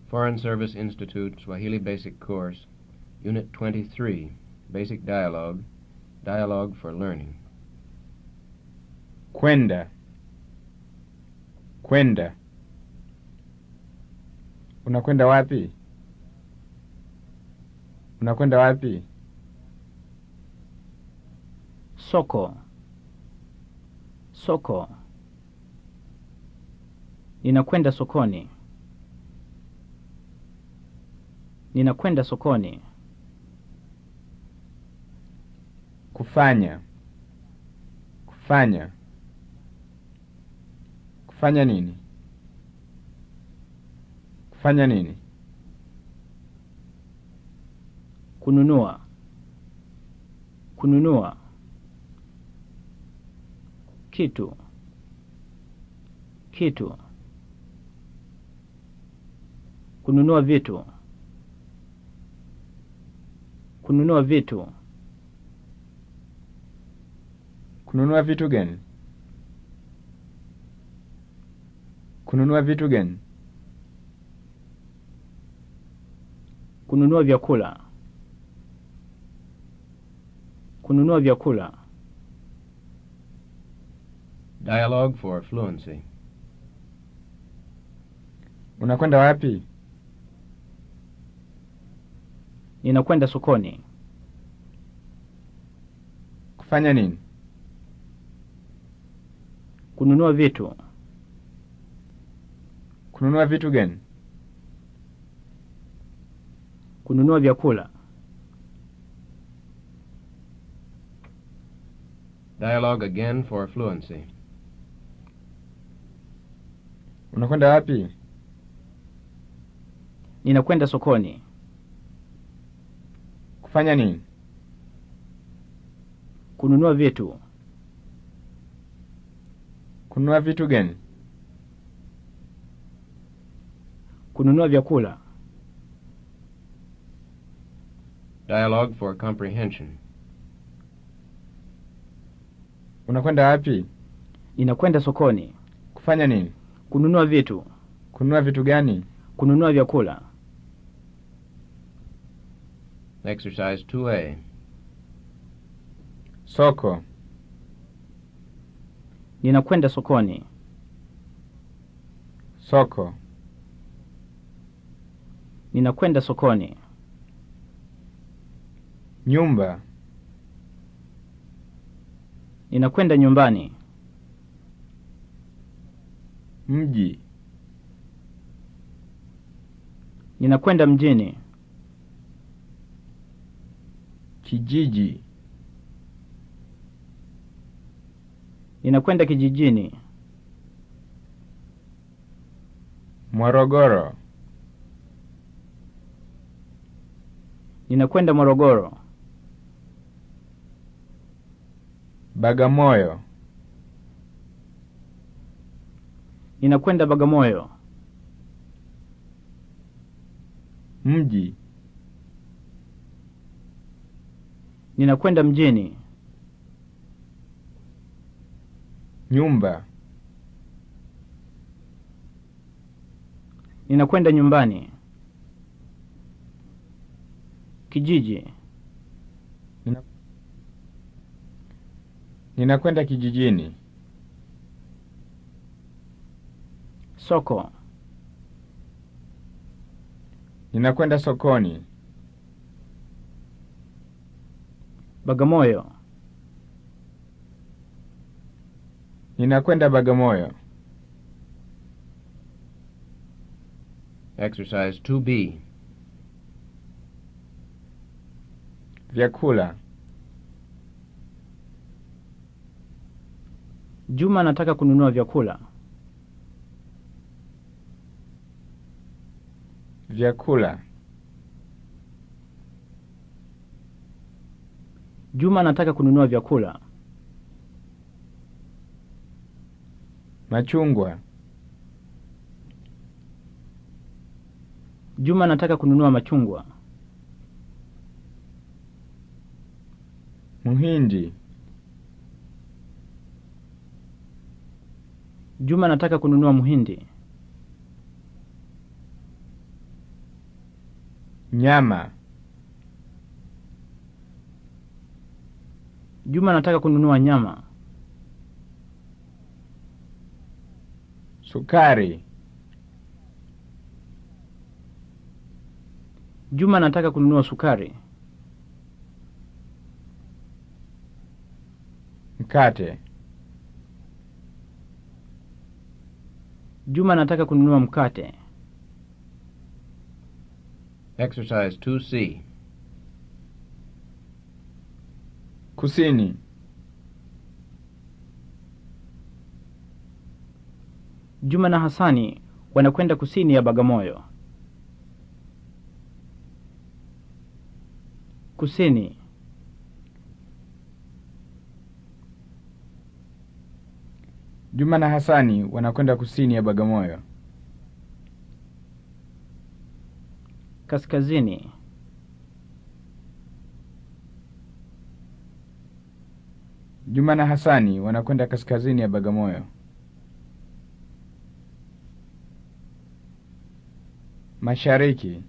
Foreign Service Institute Swahili Basic Course, Unit 23, Basic Dialogue, Dialogue for Learning. Kwenda. Kwenda. Unakwenda wapi? Unakwenda wapi? Soko. Soko. Ninakwenda sokoni. Ninakwenda sokoni. Kufanya. Kufanya. Kufanya nini? Kufanya nini? Kununua. Kununua. Kitu. Kitu. Kununua vitu. Kununua vitu. Kununua vitu gani? Kununua vitu gani? Kununua vyakula. Kununua vyakula. Dialogue for Fluency. Unakwenda wapi? Ninakwenda sokoni. Kufanya nini? Kununua vitu. Kununua vitu gani? Kununua vyakula. Dialogue again for Fluency. Unakwenda wapi? Ninakwenda sokoni. Kufanya nini? Kununua vitu. Kununua vitu gani? Kununua vyakula. Dialogue for Comprehension. Unakwenda wapi? Ninakwenda sokoni. Kufanya nini? Kununua vitu. Kununua vitu gani? Kununua vyakula. Exercise 2A. Soko. Ninakwenda sokoni. Soko. Ninakwenda sokoni. Nyumba. Ninakwenda nyumbani. Mji. Ninakwenda mjini. Kijiji. Ninakwenda kijijini. Morogoro. Ninakwenda Morogoro. Bagamoyo. Ninakwenda Bagamoyo. Mji. Ninakwenda mjini. Nyumba. Ninakwenda nyumbani. Kijiji. Nina... Ninakwenda kijijini. Soko. Ninakwenda sokoni. Bagamoyo. Ninakwenda Bagamoyo. Exercise 2B. Vyakula. Juma anataka kununua vyakula. Vyakula. Juma anataka kununua vyakula. Machungwa. Juma anataka kununua machungwa. Mhindi. Juma anataka kununua mhindi. Nyama. Juma anataka kununua nyama. Sukari. Juma anataka kununua sukari. Mkate. Juma anataka kununua mkate. Exercise 2C. Kusini. Juma na Hasani wanakwenda kusini ya Bagamoyo. Kusini. Juma na Hasani wanakwenda kusini ya Bagamoyo. Kaskazini. Juma na Hasani wanakwenda kaskazini ya Bagamoyo. Mashariki.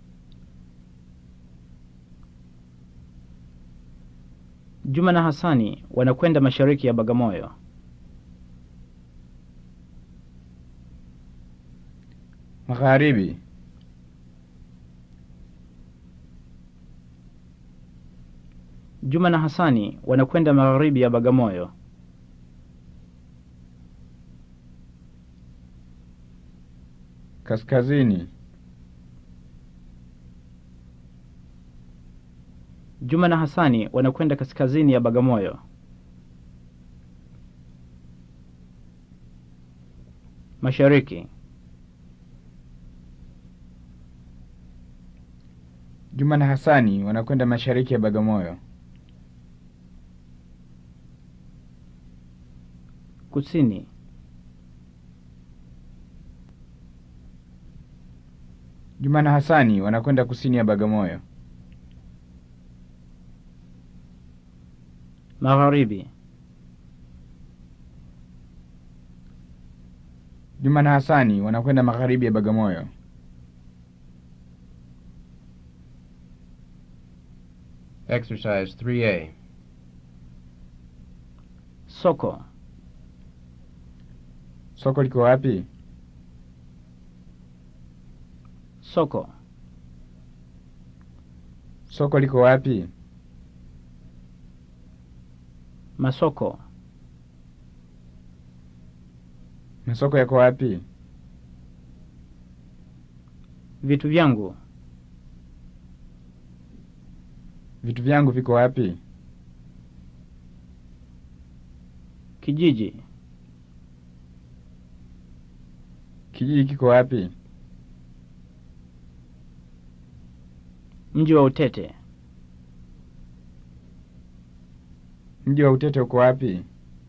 Juma na Hasani wanakwenda mashariki ya Bagamoyo. Magharibi. Juma na Hasani wanakwenda magharibi ya Bagamoyo. Kaskazini. Juma na Hasani wanakwenda kaskazini ya Bagamoyo. Mashariki. Juma na Hasani wanakwenda mashariki ya Bagamoyo. Kusini. Juma na Hasani wanakwenda kusini ya Bagamoyo. Magharibi. Juma na Hasani wanakwenda magharibi ya Bagamoyo. Exercise 3A. Soko. Soko liko wapi? Soko. Soko liko wapi? Masoko. Masoko yako wapi? Vitu vyangu. Vitu vyangu viko wapi? Kijiji. Kijiji kiko wapi? Mji wa Utete. Mji wa Utete uko wapi?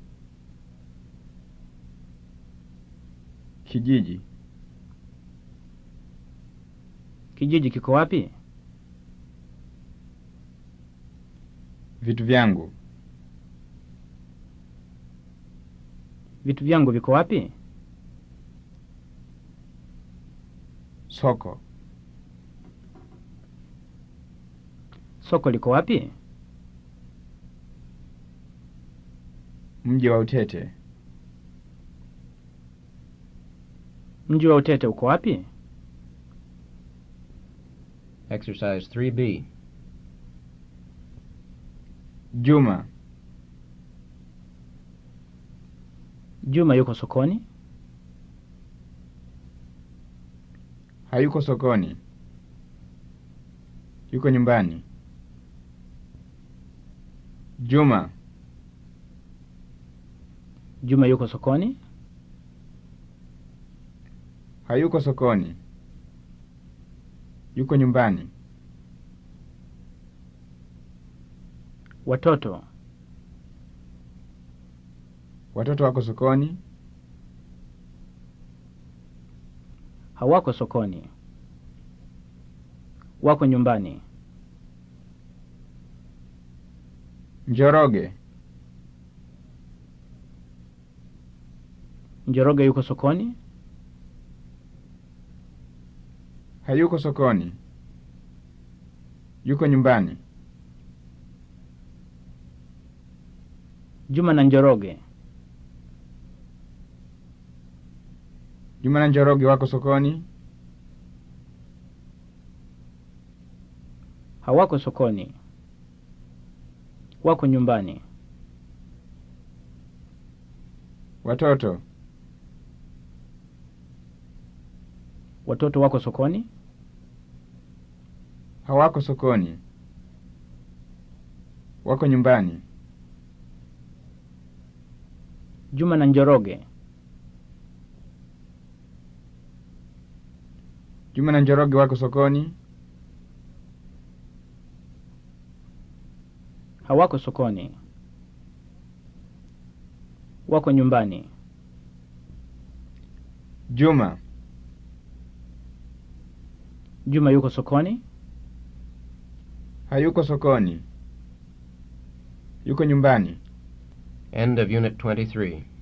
Kijiji. Kijiji kiko wapi? Vitu vyangu. Vitu vyangu viko wapi? Soko. Soko liko wapi? Mji wa Utete. Mji wa Utete uko wapi? Exercise 3B. Juma. Juma yuko sokoni. Hayuko sokoni. Yuko nyumbani. Juma. Juma yuko sokoni. Hayuko sokoni. Yuko nyumbani. Watoto. Watoto wako sokoni. Hawako sokoni. Wako nyumbani. Njoroge. Njoroge yuko sokoni. Hayuko sokoni. Yuko nyumbani. Juma na Njoroge. Juma na Njoroge wako sokoni. Hawako sokoni. Wako nyumbani. Watoto. Watoto wako sokoni. Hawako sokoni. Wako nyumbani. Juma na Njoroge. Juma na Njoroge wako sokoni. Hawako sokoni. Wako nyumbani. Juma. Juma yuko sokoni. Hayuko sokoni. Yuko nyumbani. End of Unit 23.